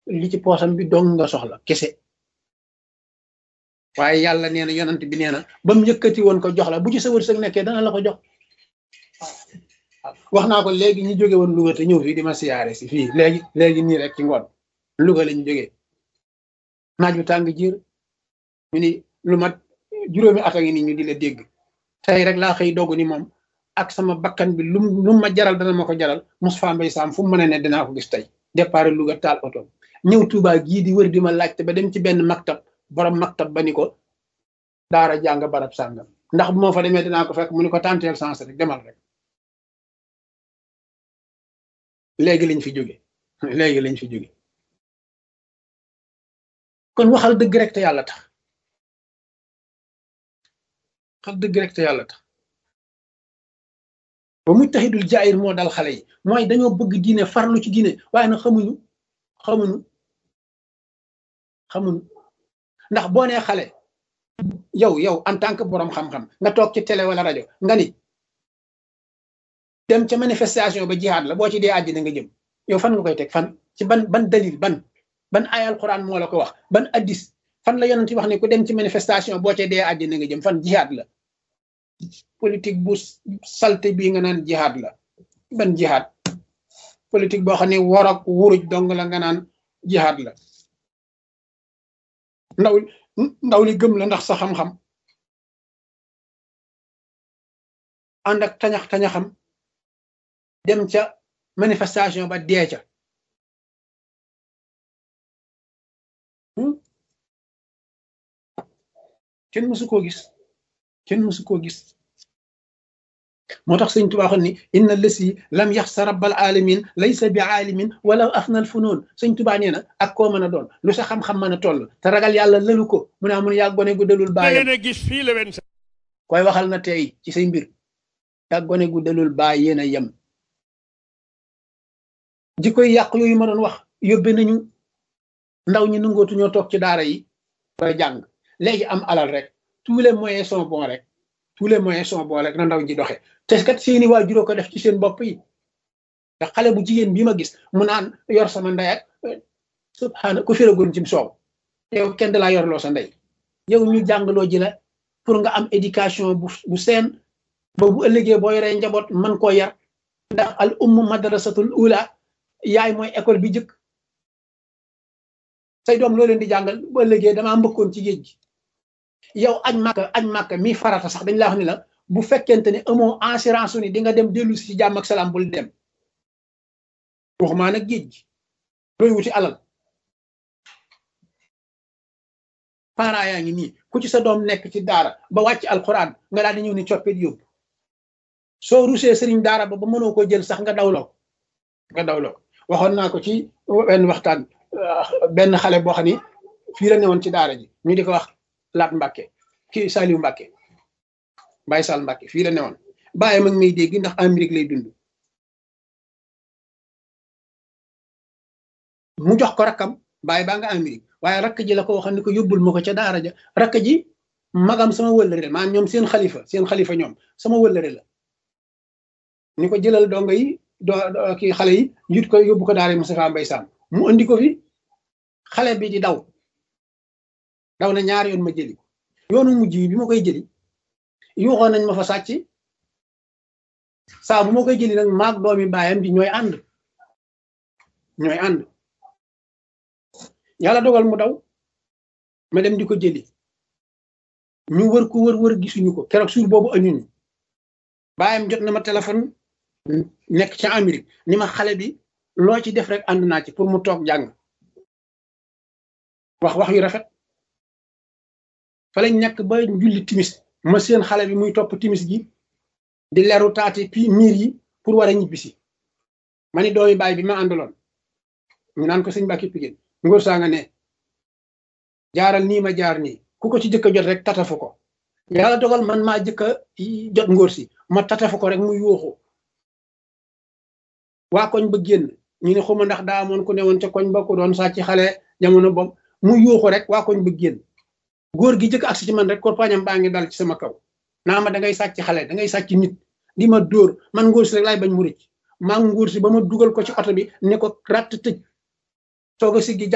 li ci poosam bi dong nga soxla kese waaye yàlla nee na yonant bi nee na ba mu yëkkati woon ko jox la bu ci sa wërsëg nekkee dana la ko jox wax naa ko léegi ñu jóge woon Louga te ñëw fii di ma siyaare si fii léegi léegi nii rek ci ngoon Louga lañu jógee naaj bu tàng jiir ñu ni lu mat juróomi at a ngi ni ñu di la dégg tey rek laa xëy dogu ni moom ak sama bakkan bi lum lu ma jaral dana ma ko jaral Moustapha Mbaye Sam fu mu mën a ne dinaa ko gis tey départ Louga taal oto ñëw Touba gii di wër di ma laajte ba dem ci benn maktab borom maktab ba ni ko daara jàng barab sàngam ndax bu moo fa demee dinaa ko fekk mu ni ko tanteel sens rek demal rek léegi lañ fi jóge léegi lañ fi jóge kon waxal dëgg rek te yàlla tax waxal dëgg rek te yàlla tax ba muy taxidul jaayir moo dal xale yi mooy dañoo bëgg diine farlu ci diine waaye nag xamuñu xamuñu xamuñu ndax boo nee xale yow yow en tant que borom xam-xam nga toog ci télé wala rajo nga ni dem ca manifestation ba jihaad la boo ci dee àddina nga jëm yow fan nga koy teg fan ci ban ban dalil ban ban ay alquran moo la ko wax ban addis fan la yonent wax ne ku dem ci manifestation boo ca dee àddina nga jëm fan jihaad la politique bu salte bii nga naan jihaad la ban jihaad politique boo xam ne war ak wuruj dong la nga naan jihaad la ndaw ndaw li gëm la ndax sa xam-xam ànd ak tañax tañaxam dem ca manifestation ba dee ca kenn mësu koo gis kenn mësu koo gis moo tax sëñ Tuubaa ni inna lësi lam yaxsa rabbal alamin laysa bi aalimin wala afnal funoon sëñ Tuubaa nee na ak koo mën a doon lu sa xam-xam mën a toll te ragal yàlla lëlu ko mu ne mun yaa gone gu dalul baayam gis fii la wen koy waxal na tey ci say mbir yaa gone gu dalul baay yéen a yem jikkoy yàq yooyu ma doon wax yóbbe nañu ndaw ñi nangootu ñoo toog ci daara yi ba jàng léegi am alal rek tous les moyens sont bons rek tous les moyens sont bons rek na ndaw ñi doxe te kat seeni waajur ko def ci seen bopp yi te xale bu jigéen bi ma gis mu naan yor sama ndey ak subhaana ku firagoon ci soow yow kenn da laa yorloo sa ndey yow ñu jàngaloo ji la pour nga am éducation bu bu seen ba bu ëllëgee boo yoree njaboot man koo yar ndax al ummu madrasatul ula yaay mooy école bi jëkk say doom loo leen di jàngal bu ëllëgee damaa mbëkkoon ci géej gi yow añ màkka añ màkka mi farata sax dañ la wax ni la bu fekkente ne amoo assurance su ni di nga dem dellu si ci jàmm ak salaam bul dem waxumaa nag géej gi looy wuti alal parents yaa ngi nii ku ci sa doom nekk ci daara ba wàcc alxuraan nga daal di ñëw ni coppit yóbbu soo rusee sëriñ daara ba ba mënoo ko jël sax nga dawloo nga dawloo waxoon naa ko ci benn waxtaan benn xale boo xam ni fii la newoon ci daara ji ñu di ko wax laat Mbàkke kii Saliou Mbàkke Baye Sall Mbàkke fii la newoon bàyyi mag may dégg ndax Amérique lay dund mu jox ko rakkam bàyyi baa nga Amérique waaye rakk ji la ko waxoon ni ko yóbbul ma ko ca daara ja rakk ji magam sama wëllëre maanaam ñoom seen xalifa seen xalifa ñoom sama wëllëre la ni ko jëlal dongo yi do kii xale yi yut ko yóbbu ko daara Moustapha Mbaye Sam mu andi ko fi xale bi di daw daw na ñaari yoon ma jëli ko yoonu mujj bi ma koy jëli yuuxoon nañ ma fa sàcc saa bu ma koy jëli nag maag doomi baayam bi ñooy ànd ñooy ànd yàlla dogal mu daw ma dem di ko jëli ñu wër ko wër wër gisuñu ko keroog suur boobu añuñu baayam jot na ma téléphone nekk ca Amérique ni ma xale bi loo ci def rek ànd naa ci pour mu toog jàng wax wax yu rafet fa lañ nekk ba julli timis ma seen xale bi muy topp timis gi di leru taati pi miir yi pour war a ñibbisi ma ni doomi baay bi ma àndaloon ñu naan ko sëñ Mbàkke Pigéen ngóor saa nga ne jaaral nii ma jaar nii ku ko ci jëkk a jot rek tatafu ko yàlla dogal man maa jëkk a jot ngóor si ma tatafu ko rek mu yuuxu waa koñ ba génn ñu ne xuma ndax daa amoon ku ne woon ca koñ ba ku doon sàcc xale jamono boobu mu yuuxu rek waa koñ ba génn góor gi jëkk agsi ci man rek korpañam baa ngi dal ci sama kaw naa ma da ngay sàcc xale da ngay sàcc nit di ma dóor man ngóor si rek laay bañ mu rëcc maa ngóor si ba ma dugal ko ci oto bi ne ko ratt tëj soog a siggi